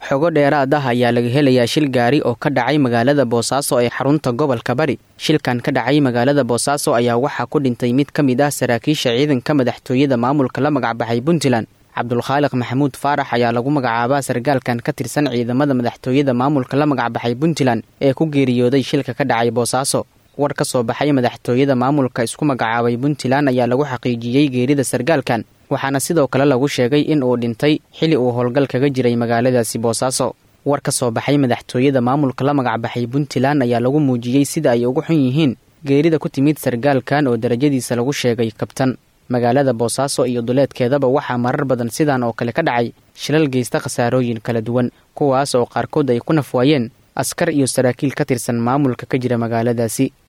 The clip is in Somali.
xogo dheeraad ah ayaa laga helayaa shil gaari oo ka dhacay magaalada boosaaso ee xarunta gobolka bari shilkan ka dhacay magaalada boosaaso ayaa waxaa ku dhintay mid ka mid ah saraakiisha ciidanka madaxtooyada maamulka la magacbaxay puntland cabdulkhaaliq maxamuud faarax ayaa lagu magacaabaa sargaalkan ka tirsan ciidamada madaxtooyada maamulka la magacbaxay puntland ee ku geeriyooday shilka ka dhacay boosaaso war ka soo baxay madaxtooyada maamulka isku magacaabay puntland ayaa lagu xaqiijiyey geerida sargaalkan waxaana sidoo kale lagu sheegay in uu dhintay xili uu howlgal kaga jiray magaaladaasi boosaaso war ka soo baxay madaxtooyada maamulka la magacbaxay puntland ayaa lagu muujiyey sida ay ugu xun yihiin geerida ku timid sargaalkan oo darajadiisa lagu sheegay kabtan magaalada boosaaso iyo duleedkeedaba waxaa marar badan sidan oo kale ka dhacay shilal geysta khasaarooyin kala duwan kuwaas oo qaarkood ay ku nafwaayeen askar iyo saraakiil ka tirsan maamulka ka jira magaaladaasi